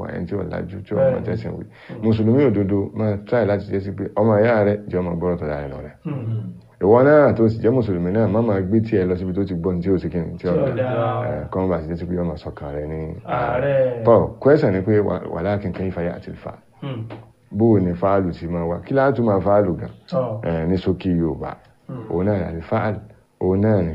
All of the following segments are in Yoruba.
wà ẹni tí ó lajú tí ó mọ tẹ́sìn wí mùsùlùmí òdodo máa tráì láti jẹ́ sí pé ọmọ ìyá rẹ̀ jẹ́ ọmọ gbọ́rọ̀ tó dára lọ rẹ̀ ìwọ náà tó sì jẹ́ mùsùlùmí náà má máa gbé tí ẹ lọ síbi tó ti gbọ́n tí ó sì kí ni tí ó dá kọ́n bá sì jẹ́ sí pé ọmọ sọ̀kan rẹ̀ ní ààrẹ tọ́ kwẹ́sàn ni pé wà láàkín kan ìfàyà àti ìfà bó o ní fáàlù ti máa wá kí láàtú máa fáàlù gan tọ́ Eh, ní ṣókí yorùbá òun náà ní fáàlù òun náà ní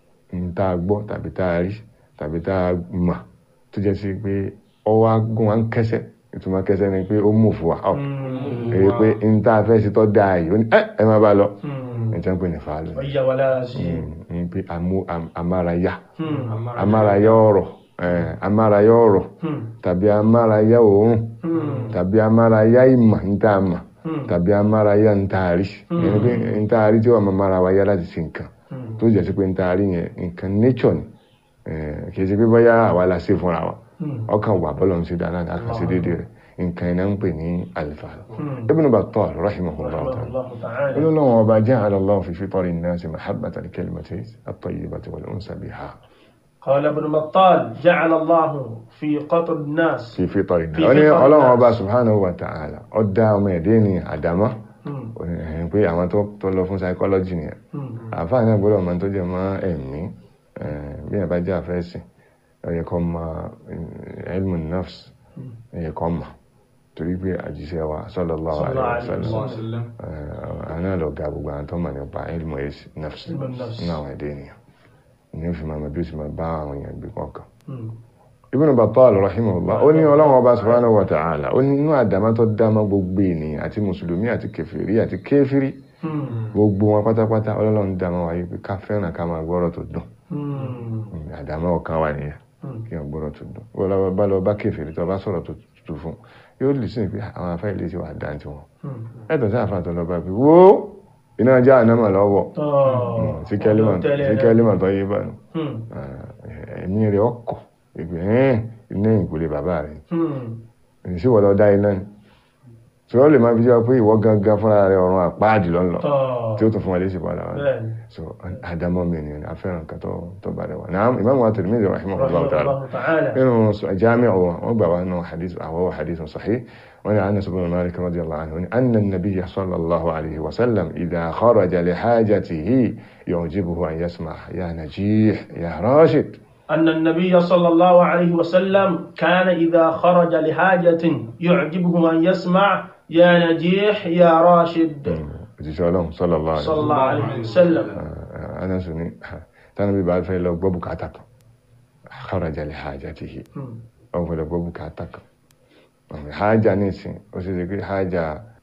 ń tá a gbọ́ tàbí tá a rí tàbí tá a mọ̀ tó jẹ́ sí pé ọwọ́ agún wa ń kẹsẹ̀ ìtumọ̀ kẹsẹ̀ ni pé ó mú fún wa up èyí pé ń tá a fẹ́ sí tọ́ da yìí ó ní ẹ ẹ máa bá lọ ẹ jẹ́ ń pè ní fáàlù ni. ọ̀yà wà lára sí i. Mm, ń pé amú- am- amárayá Hmm. amárayá ọ̀rọ̀ eh, amárayá ọ̀rọ̀ Hmm. tàbí amárayá òórùn Hmm. tàbí amárayá ìmọ̀ ń tá a mọ̀ Hmm. tàbí amárayá ń tá a rí ẹni pé ń tá a rí tí wọ́n máa mára wa yá láti ṣe nǹkan Hmm. tó jẹ́ sí pé ń tá a rí yẹn nǹkan nature ni Eh, kì í ṣe pé bóyá àwa la ṣe fúnra wa Hmm. ọkàn wà bọ́lọ̀ ń ṣe dáná ní àkànṣe déédéé rẹ̀ nǹkan iná ń pè ní alifàlù Hmm. Ibn Battal rahimahullah ta'ala Rahimahullahu ta'ala. inú náà wọn bá ja'ala Allah fi fitari an-nasi mahabbata al-kalimati at-tayyibati wal-unsa biha قال ابن بطال جعل الله في قطر الناس fi fitari Fi náà ó ní fitari ọlọ́run an-nas. ọba subhanahu wa ta'ala ó dá ọmọ ẹ̀dẹ́ ní àdámọ́ Hmm. ó ní ẹ̀hìn pé àwọn tó tó lọ fún psychology nìyẹn Hmm. àfáà náà gbọ́dọ̀ mọ tó jẹ mọ́ ẹ̀mí eh, bí ẹ̀ bá jẹ́ àfẹ́sìn ó yẹ kó mọ eh, ilmu nafs ó yẹ kó mọ torí pé àjíṣẹ́ wa sallallahu alaihi Sallallahu alaihi wasallam wasallam. eh, àná lọ ga gbogbo àwọn tó mọ̀ nípa ilmu nafs Ilmu nafs. nínú àwọn ẹ̀dẹ́ ènìyàn ní ó fi máa mọ bí ó sì máa bá àwọn èèyàn gbé kọ̀ọ̀kan Hmm. Ibn Battal rahimahullah ó ní ọlọ́run ọba subhanahu wa ta'ala ó ní inú àdámá tó dámá gbogbo ènìyàn àti mùsùlùmí àti kèfèrí àti kéfìrí Hmm. gbogbo wọn pátápátá ọlọ́run dámá wáyé pé ká fẹ́ràn ká máa gbọ́rọ̀ tó dùn Hmm. àdámá ọ̀kan wà nìyẹn Hmm. kí wọ́n gbọ́rọ̀ tó dùn wọ́n lọ bá lọ bá kèfèrí tó bá sọ̀rọ̀ tó tutù fún yóò lè sí pé àwọn afẹ́ ilé ti wà dáńtì wọn Hmm. ẹ̀tọ́ sí àfàtọ́ lọ bá pé wo iná já ànámà lọ́wọ́ tọ́ sí kẹ́límà tẹ́lẹ̀ sí náà. kẹ́límà tó yé bá nù Hmm. ẹ̀mí rẹ̀ ọkọ̀ ìgbẹ́ ẹ̀ iná ìkúlé bàbá rẹ̀ Hmm. sí wọ́n lọ dá iná ni tí wọ́n lè máa fi jẹ́ pé ìwọ gangan fúnra rẹ̀ ọ̀run àpáàdì lọ́nà tọ́ tí ó tún fún wa léṣe padà wá bẹ́ẹ̀ni so àdámọ́ mi ni afẹ́ràn kan tó tó bá rẹ̀ wá náà Imam wa Tirmidhi rahimahullah ta'ala rahimahullahu ta'ala nínú jamiu wọn wọ́n gbà wá nínú hadith àwọn hadith sahih wọ́n ní Anas ibn Malik radiyallahu anhu ní anna an-nabiyya sallallahu alayhi wa sallam idha kharaja li hajatihi yu'jibuhu an yasma' ya najih ya rashid أن النبي صلى الله عليه وسلم كان إذا خرج لحاجة يعجبه أن يسمع يا نجيح يا راشد òjíṣẹ́ ọlọ́run sallallahu alayhi wa صلى sallam الله عليه وسلم anasu ni tánà bí bá fẹ́ lọ gbọ́ bùkátà kan kharaja li hajatihi Hmm. ọ̀n fẹ́ lọ gbọ́ bùkátà kan ọ̀n hajà ní ìsìn ó sì ṣe pé hajà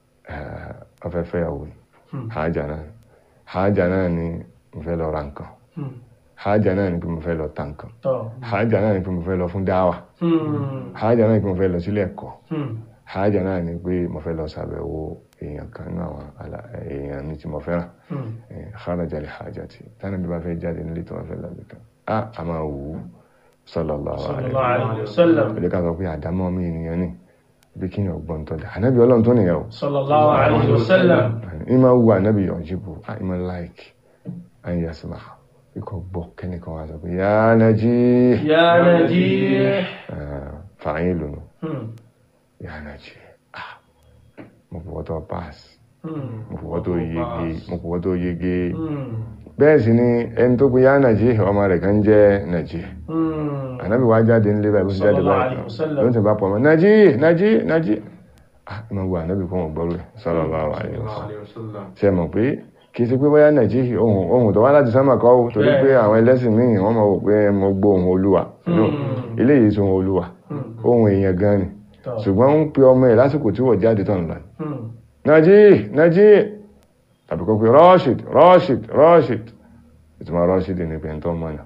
ọ̀fẹ́fẹ́ ìyàwó ni Hmm. hajà náà ni. hajà náà ni mo fẹ́ lọ ra nǹkan Hmm. hajà náà ni pé mo fẹ́ lọ ta nǹkan tọ́ hajà náà ni pé mo fẹ́ lọ fún dáwà Hmm. hajà náà ni pé mo fẹ́ lọ sílé ẹ̀kọ́ Hmm. hajà náà ni pé mo fẹ́ lọ ṣàbẹ̀wò èèyàn kan nínú àwọn àlà- èèyàn mi tí mo fẹ́ràn Hmm. kharaja li hajati tánà bí bá fẹ́ jáde nílé tó wọ́n fẹ́ lọ́bì kan a a máa wù ú sallallahu صلى alaihi الله عليه وسلم ó lè ká sọ pé àdámọ́ mi ènìyàn ni bí kí ni ọgbọ́n tó dá ànábì ọlọ́run tó nìyẹn o صلى الله عليه وسلم ìmọ̀ wù ànábì ọ̀jìbù ìmọ̀ láìkì àyè àsìmá ikọ̀ gbọ́ kẹ́nìkan wá sọ pé yá najih يا نجيح fàáyín lónà Hmm. yá najih ah mo fọwọ́ tó pass Hmm. mo fọwọ́ tó yege mo fọwọ́ tó yege Hmm. bẹ́ẹ̀ sì ni ẹni tó pe yá najih ọmọ rẹ̀ kan jẹ́ najih Hmm. ànábì wá jáde nílé báyìí bó ṣe jáde Sallallahu báyìí alaihi wasallam. ló ń tẹ̀ bá pọ̀ mọ́ najih najih najih ah ìmọ̀ wù ànábì fún ọgbọ́rú ẹ̀ sallallahu alaihi wasallam ṣe mọ̀ pé kì í ṣe pé bóyá nàìjíríà ohun ohun tó wá láti sámà kọ́ ò torí pé àwọn ẹlẹ́sìn míì wọ́n mọ̀ wò pé mo gbọ́ ohun olúwa no Hmm. eléyìí sọ ohun olúwa Hmm. ohun èèyàn gan ni tọ́ ṣùgbọ́n ń pe ọmọ ẹ̀ lásìkò tí wọ́n jáde tán lọ Hmm. nàìjíríà nàìjíríà tàbí kọ́ pé rọ́ṣìd rọ́ṣìd rọ́ṣìd ìtumọ̀ rọ́ṣìd ní pé ẹ̀ńtọ́ mọ́nà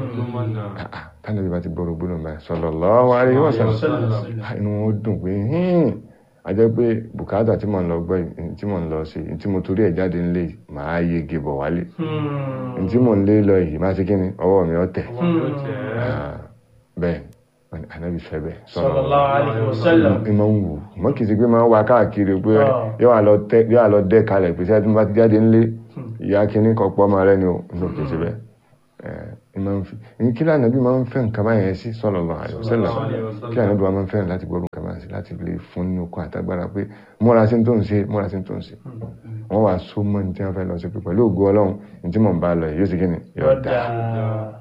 Hmm. tánàbí bá ti gbọ́rọ̀ gbọ́dọ̀ báyìí sallallahu alaihi wasallam Sallallahu Ah, inú wọn dùn pé hìn a jẹ́ pé bùkátà tí mò ń lọ gbọ́ yìí, tí mò ń lọ sí tí mo torí ẹ̀ jáde nílé yìí, màá yege bọ̀ wálé Hmm. tí mò ń lé lọ yìí máa ṣe kí ni ọwọ́ mi ọ̀tẹ̀ Hmm. Ah, bẹ́ẹ̀ ànábì fẹ́ bẹ́ẹ̀ Sallallahu alaihi wasallam. ìmọ̀ ń wù mọ́ kìí ṣe pé máa ń wá káàkiri pé Ah. yóò wá lọ tẹ́- yóò wá lọ dẹ́ kalẹ̀ pé sẹ́yìn tí mo bá ti jáde nílé ìyá kínní kan pọ́ ọmọ rẹ ni o ní òkè ṣe bẹ́ẹ̀ Eh, ìmọ̀ ń fi ní kí lànà bí máa ń fẹ́ nǹkan báyẹn sí sallallahu alaihi wasallam kí lànà bí wọ́n máa ń fẹ́ràn láti gbọ́dọ̀ nǹkan báyẹn sí láti lè fún ní okun àtagbára pé múra sí tó ń ṣe múra sí tó ń ṣe wọ́n wá so mọ́ ní tí wọ́n fẹ́ lọ sí pé pẹ̀lú ògo ọlọ́run ní tí mò ń bá lọ yìí yóò sì kí ni yóò yóò dáa dáa.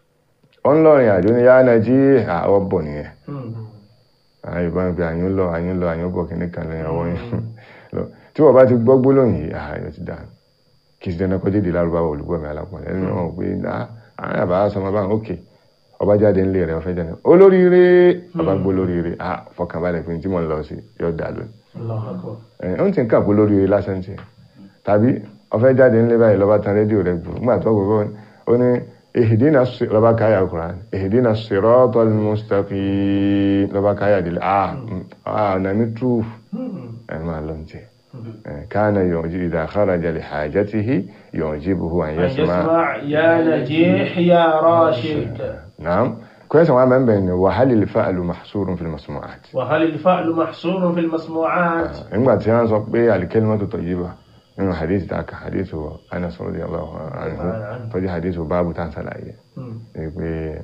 ó ń lọrin àjò ní yára náà jí àwọ̀ bọ̀ nìyẹn Hmm. àwọn yorùbá ń pe àyún lọ àyún lọ àyún bọ̀ kìíní kan lẹ́yìn ọwọ́ yẹn lọ tí wọ́n bá ti gbọ́ gbólóhùn yìí ààyè ti dáa kì í ṣe dandan kọjá èdè lárúbáwá olùgbọ́ mi alápọ̀lẹ́ ẹni wọn pé ah, àwọn àbá sọmọ báwọn òkè ọba jáde ńlẹ̀ rẹ̀ ọ̀fẹ́ jáde olóríire ọba gbó lóríire ah fọkànbalẹ̀ pé tí mo ń lọ sí yóò dà lónìí Allahu Akbar. ẹ̀ ń tì ń kà pé olóríire lásán tiẹ̀ tàbí ọ̀fẹ́ jáde ńlẹ̀ báyìí lọ́ba tan rédíò rẹ̀ gbòòrò nígbà tó gbogbo ó ní ihdina si- lọ́ba káyà Qur'an ihdina siratal mustaqim lọ́ba káyà délé ah mm, ah ọ̀nà mi túùfù Hmm. ẹ̀ máa lọ tiẹ̀ كان يعجب إذا خرج لحاجته يعجبه أن أن يسمع يسمع يا نجيح يا راشد نعم كويس ما من بين وهل الفعل محصور في المسموعات وهل الفعل محصور في المسموعات nígbà tí wọ́n sọ pé الكلمة طيبة nínú hadith tàkà hadith Anas radiyallahu anhu tó jẹ́ hadith báàbù tá ń sàlàyé Hmm. pé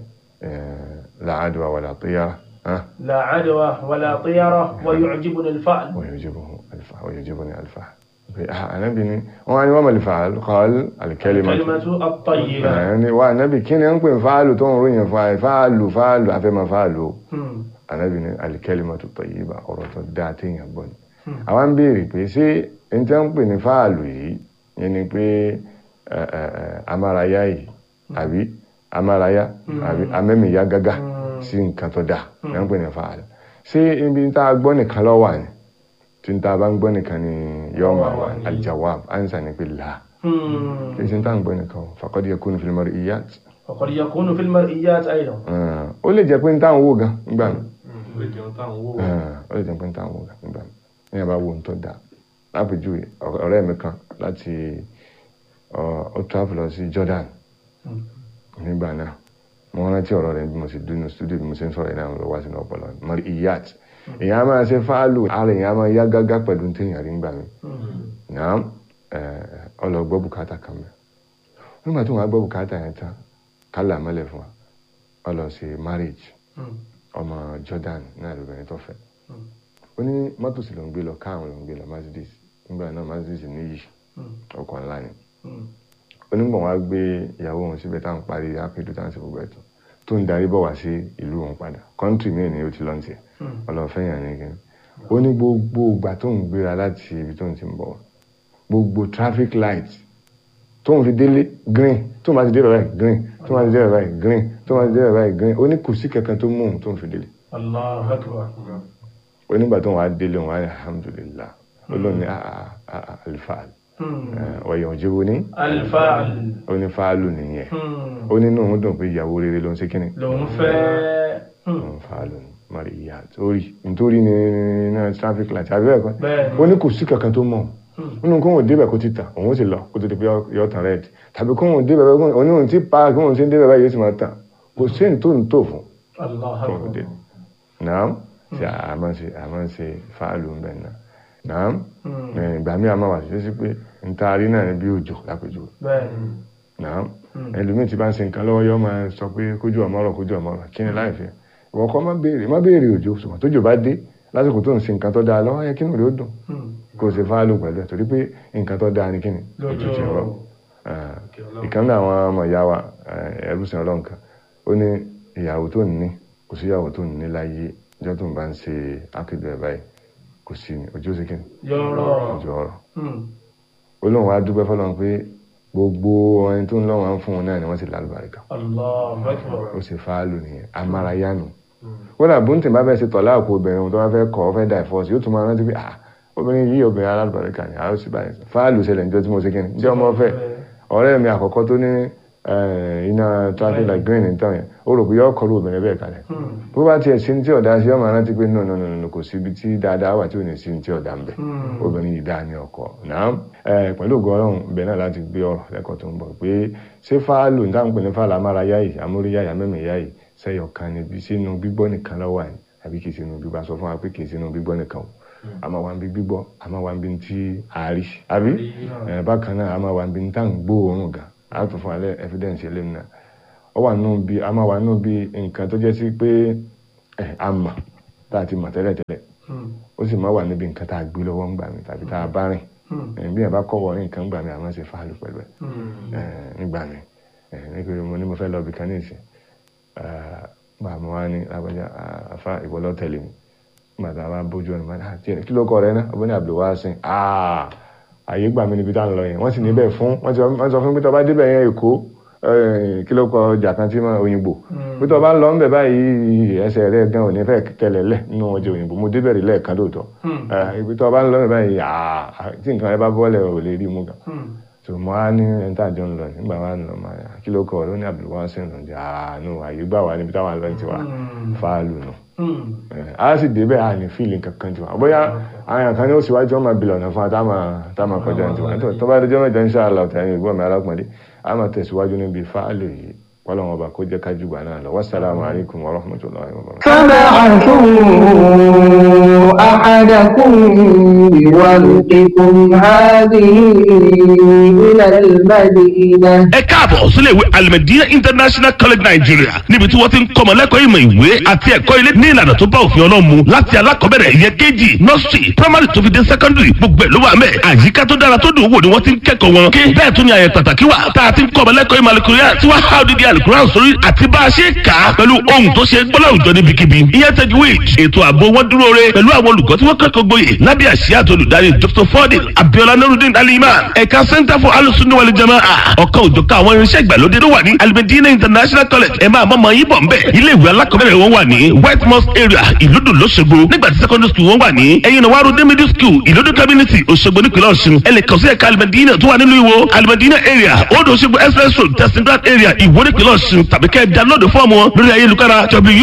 لا عدوى ولا طيرة ها لا عدوى ولا طيرة ويعجبني الفعل ويعجبه الفعل ويعجبني الفعل أنا بني وأنا وما الفعل قال الكلمة الكلمة الطيبة ẹni wa anabi kí ni ń pè fáàlù tó ń ròyìn fún àì fáàlù fáàlù afẹ́mọ̀ fáàlù Hmm. anabi ní al-kalimatu tayyiba ọ̀rọ̀ tó dáa téèyàn gbọ́ ni àwọn ń béèrè pé ṣé n tẹ́ ń pè ní fáàlù yìí yẹn ni pé ẹ, ẹ, ẹ, amárayá yìí àbí amárayá àbí amẹ́mìíyá gágá sí nǹkan tó dáa ní ń pè ní fáàlù ṣé ibi tá a gbọ́ nìkan ló wà ní tí n ta bá ń gbọ́ nìkan ni yóò máa wà ní al-jawab ansa ni pé là Hmm. kí n ṣe ń tá à ń gbọ́ nìkan faqad yakunu fil mar'iyat وقد يكون في المرئيات أيضا Ah, ó lè jẹ́ pé ń táwọn wò gan nígbà mi ó lè jẹun táwọn wò Ah, ó lè jẹ́ pé ń táwọn wò gan nígbà mi ní ẹ̀ bá wo nǹkan dáa lápèjúwe ọ- ọ̀rẹ́ mi kan láti ọ- ó travel lọ sí Jordan nígbà náà mo rántí ọ̀rọ̀ rẹ̀ bí mo sì dúnú studio bí mo ṣe ń sọ̀rọ̀ ìdáhùn lọ wá sínú ọpọlọ mọ̀rí iyat èèyàn á máa ṣe fáálù ara èèyàn á máa yá gágá pẹ̀lú téèyàn rí nígbà mi náà ọlọ́gbọ́ bùkátà kan mẹ́ nígbà tó wọn á gbọ́ bùkátà yẹn tán kálà mọ́lẹ̀ fún wa ọ lọ sí marriage Hmm. ọmọ Jordan náà lóbìnrin tó fẹ́ ó ní mọ́tò sì ló ń gbé lọ káwọn ló ń gbé lọ Mercedes nígbà náà Mercedes níyì Hmm. ọkọ̀ ńlá ni Hmm. onígbọ̀n wa gbé ìyàwó òun síbẹ̀ táwọn parí ápẹ́dù táwọn sì gbogbo ẹ̀tọ́ tó ń darí bọ̀ wá sí ìlú òun padà kọ́ńtì míì ni ó ti lọ́n tiẹ̀ Hmm. ọlọ́fẹ́yàn ní kí ó ní gbogbo ìgbà tó ń gbéra láti ibi tó ń ti ń bọ̀ wá gbogbo traffic light tó ń fi délé green tó ń bá ti dé báyìí green tó ń bá ti dé báyìí green tó ń bá ti dé báyìí green ó ní kò sí kankan tó mú òun tó ń fi délé الله أكبر ó nígbà tó ń wá délé òun wá ní alhamdulillah ó lóun ní alfaal Hmm. wọ̀nyí òjò wo ní الفعل ó ní fáálù nìyẹn Hmm. ó nínú òun dùn pé ìyàwó rere ló ń ṣe kíni ló ń fẹ́ Hmm. òun fáálù ní maria torí nítorí ní náà traffic light àbí bẹ́ẹ̀ kọ́ Bẹ́ẹ̀ni. ó ní kò sí kankan tó mọ̀ Hmm. nínú kó wọn débẹ̀ kó ti tàn òun ó sì lọ kó tó di pé yọ tàn rẹ́ẹ̀dì tàbí kó wọn débẹ̀ kó òun ní òun ti pa kó wọn ti ń débẹ̀ báyìí yóò sì máa tàn kò sí ní tó ń tò fún الله tó ń dé أكبر náà ṣe àmọ́ ṣe àmọ́ ṣe fáálù ń bẹ̀ náà náà Hmm. ẹ̀, ìgbà míì àmọ́ wà sí sí pé ntaari náà ní bí òjò lápèjúwe bẹ́ẹ̀ni náà ẹlòmíì tí bá ń ṣe nǹkan lọ́wọ́ yọ máa sọ pé kójú ọmọrọ̀ kójú ọmọrọ̀ kí ni láì fi ìwọ kọ́ má béèrè má béèrè òjò ṣùgbọ́n tójò bá dé lásìkò tó ń ṣe nǹkan tó dáa lọ́wọ́ yẹ kí nù rí ó dùn Hmm. kó o ṣe fáálù pẹ̀lú ẹ̀ torí pé nǹkan tó dáa ni kí ni Lójó. òjò ti rọ̀ ìkan náà àwọn ọmọ ìyá wa ẹrú sin ọlọ́run kan ó ní ìyàwó tó ní kò sí ìyàwó tó ní láyé ìjọ tó ń bá ń ṣe ákéde ẹ̀ báyìí kò sí ni ojú ó sì kí ni yọ̀rọ̀ ojú ọ̀rọ̀ Hmm. olóhùn wa dúpẹ́ fọlọ́run pé gbogbo ẹni tó ń lọ́wọ́ à ń fún un náà ni wọ́n sì lálùbáríkà الله أكبر ó sì fáálù nìyẹn amárayánu wọ́n dà bóńtì bá fẹ́ ṣe tọ̀lá àpò obìnrin tó bá fẹ́ kọ́ ọ fẹ́ dà ìfọ́sí yóò tún máa rántí pé ah obìnrin yìí obìnrin alálùbáríkà ni àwọn sì báyìí fáálù ṣẹlẹ̀ níjọ́ tí mo ṣe kí ni jẹ́ ọmọ fẹ́ ọ̀rẹ́ mi àkọ́kọ́ tó ní eh, iná traffic light green ní tán yẹn ó rò pé yọ kọlu obìnrin bẹ́ẹ̀ kalẹ̀ Hmm. bó bá tiẹ̀ sí ní tí ọ̀dà sí ọmọ rántí pé no no no no kò sí ibi tí dáadáa wà tí ò ní sí ní tí ọ̀dà ń bẹ̀ Hmm. obìnrin yìí dáa ní ọkọ náà ẹ pẹ̀lú ògo Ọlọ́run ibẹ̀ náà láti gbé ọ̀rọ̀ lẹ́kọ̀ọ́ tó ń bọ̀ pé ṣé fáálù níta ń pè ní fáálù amárayá yìí amóríyá yìí amẹ́mẹ̀yá yìí sẹ́yọ̀ kan níbi sínú gbígbọ́ nìkan lọ́wọ́ àyìn àbí kì í sínú gbígbọ́ sọ fún wa pé kì í sínú gbígbọ́ nìkan o àmọ́ wa ń bí gbígbọ́ àmọ́ wa ń bí tí àárí àbí ẹ bákan náà àmọ́ wa ń bí tá à ń gbóòórùn gan á tún fún alẹ́ evidence eléyìí náà ó wà nù bí àmọ́ wa nù bí nǹkan tó jẹ́ sí pé ẹ àmà tá a ti mọ̀ tẹ́lẹ̀tẹ́lẹ̀ ó sì má wà níbi nǹkan tá a gbé lọ́wọ́ ńgbà mi tàbí tá a bá rìn Eh, bí ẹ̀ bá kọ́wọ́ ní nǹkan ńgbà mi àmọ́ ṣe fáàlù pẹ̀lú ẹ̀ Eh, nígbà mi Eh, nítorí mo ní mo fẹ́ lọ bí kan ní ìsìn gbà mo wá ní lágbájá ah, àfa ìwọ lọ tẹ̀lé mi nígbà tá a bá bójú ọ̀nà máa ní àti ẹ̀ kí ló kọ́ rẹ náà ọbẹ̀ ní Abdulwasin ah àyè gbà mí níbi tá à ń lọ yẹn wọ́n sì níbẹ̀ fún wọ́n ti wọ́n sọ fún mi pé tó bá débẹ̀ yẹn Èkó eh, kí ló kọ ọjà kan tí máa òyìnbó pé tó bá ń lọ ń bẹ̀ báyìí ẹsẹ̀ rẹ̀ gan ò ní fẹ́ tẹ̀lẹ̀ lẹ̀ nínú ọjà òyìnbó mo débẹ̀ rí lẹ́ẹ̀kan lóòótọ́ Eh, ibi tó bá ń lọ ń bẹ̀ báyìí ah tí nǹkan rẹ bá bọ́lẹ̀ ò lè rí mú gan tó mo á ní ẹni tá a jọ ń lọ nígbà wa ń lọ máa yà kí ló kọ ọ ló ní Abdulwasin ló ń jẹ àánú àyè gbà wá níbi táwọn lọ ti wá fáàlù nù a sì débẹ̀ a ní fíìlì kankan jù wá bóyá àwọn kan ní ó síwájú ọmọ bìlọ̀ ọ̀nà fún wa tá a máa kọjá ní tiwa tó bá dẹjọ́ mẹ́jọ ń ṣe àlọ́ tẹ̀yìn ìgbọ́n mi alákùnrin a máa tẹ̀síwájú níbi fáàlù yìí kọ́lọ́wọ́n ọba kó jẹ́ ká jùgbà náà lọ wassalamu alaikum warahmatullahi wabarakatuh. فبعثوا أحدكم بورقكم هذه إلى المدينة ẹ káàbọ̀ sílé ìwé alimẹ̀dínà international college nigeria níbi tí wọ́n ti ń kọ́mọ lẹ́kọ̀ọ́ ìmọ̀ ìwé àti ẹ̀kọ́ ilé ní ìlànà tó bá òfin ọlọ́run mu láti alákọ̀ọ́bẹ̀rẹ̀ ìyẹn kejì nursery primary tó fi dé secondary gbogbo ẹ̀ ló wà mẹ́ àyíká tó dára tó dùn wò ni wọ́n ti ń kẹ́kọ̀ọ́ wọn kí bẹ́ẹ̀ tún ni àyẹ̀ pàtàkì wà tá a ti ń kọ́mọ lẹ́kọ̀ọ́ ìmọ̀ alukuria tí wọ́n há odidi alukuria sórí àti bá a ṣe kà á pẹ̀lú ohun tó ṣe gbọ́lá òjò níbikíbi ìyẹn tajwid ètò ààbò wọn dúró re pẹ̀lú àwọn olùkọ́ tí wọ́n kẹ́kọ̀ọ́ gboyè lábẹ́ àṣìyá àti olùdarí dr fordin abiola nurudin aliman ẹ̀ka center for alusunni wal jamaa ọ̀kan òjọ̀ká àwọn irinṣẹ́ ìgbàlódé tó wà ní alimedina international college ẹ̀ máa mọ̀mọ́ yín bọ̀ ń bẹ̀ ilé ìwé alákọ̀ọ́bẹ̀rẹ̀ wọn wà ní white mosque area ìlúdò lọ́sọ̀gbọ̀ nígbà tí secondary school wọn wà ní ẹ̀yìn wàrú dé middle school ìlúdò community òṣogbo nípìnlẹ̀ ọ̀ṣun ẹ lè kàn sí ẹ̀ka alimedina tó wà nínú ìwò alimedina area odò òṣogbo express road testing ground area ìwó nípìnlẹ̀ ọ̀ṣun tàbí kẹ́ ẹ download fọ́ọ̀mù wọn lórí ayélujára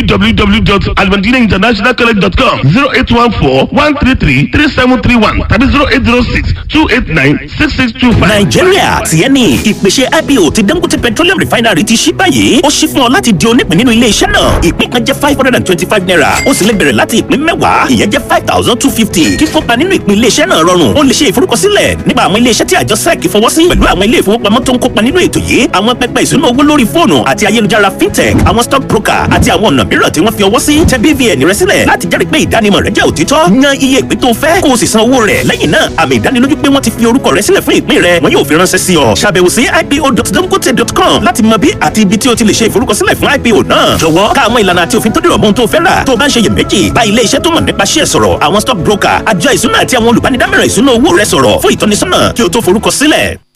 www.alimedinainternationalcollege.com zero eight one four one three three three seven three one tàbí zero eight zero six two eight nine six six two five. nàìjíríà tiẹ̀ ni ìpèsè ipo ti dangote petroleum refinery ti ṣí báyìí ó ṣí fún ọ láti di onípìn nínú ilé iṣẹ́ náà ìpín kan jẹ́ five hundred and twenty-five naira ó sì lè bẹ̀rẹ̀ láti ìpín mẹ́wàá ìyẹn jẹ́ five thousand two fifty kíkópa nínú ìpín ilé iṣẹ́ náà rọrùn ó lè ṣe ìforúkọsílẹ̀ nípa àwọn ilé iṣẹ́ tí àjọ sec fọwọ́ sí pẹ̀lú àwọn ilé ìfowópamọ́ tó ń kópa nínú ètò yìí àwọn pẹpẹ ìṣúná owó lórí fóònù àti ayélujára fintech àwọn stock broker àti àwọn ọ̀nà mìíràn tí wọ́n fi ọwọ́ sí tẹ bvn rẹ sílẹ̀ láti jẹ́rìí pé ìdánimọ̀ rẹ jẹ́ òtítọ́ yan iye ìpín tó fẹ́ kó o sì san owó rẹ̀ lẹ́yìn náà àmì ìdánilójú pé wọ́n ti fi orúkọ rẹ sílẹ̀ fún ìpín rẹ wọn yóò fi ránṣẹ́ sí ọ ṣàbẹ̀wò sí ipo.dangote.com láti mọ bí àti ibi tí o ti lè ṣe ìforúkọsílẹ̀ fún ipo náà jọ̀wọ́ ká mọ̀ ìlànà àti òfin tó dìrọ̀ mọ́ ohun tó fẹ́ rà tó o bá ń ṣe iyèméjì bá ilé iṣẹ́ tó mọ̀ nípa ṣíẹ̀ sọ̀rọ̀ àwọn stock broker àjọ ìṣúná àti àwọn olùbánidámọ̀ràn ìṣúná owó rẹ sọ̀rọ̀ fún ìtọ́nisọ́nà kí o tó forúkọsílẹ̀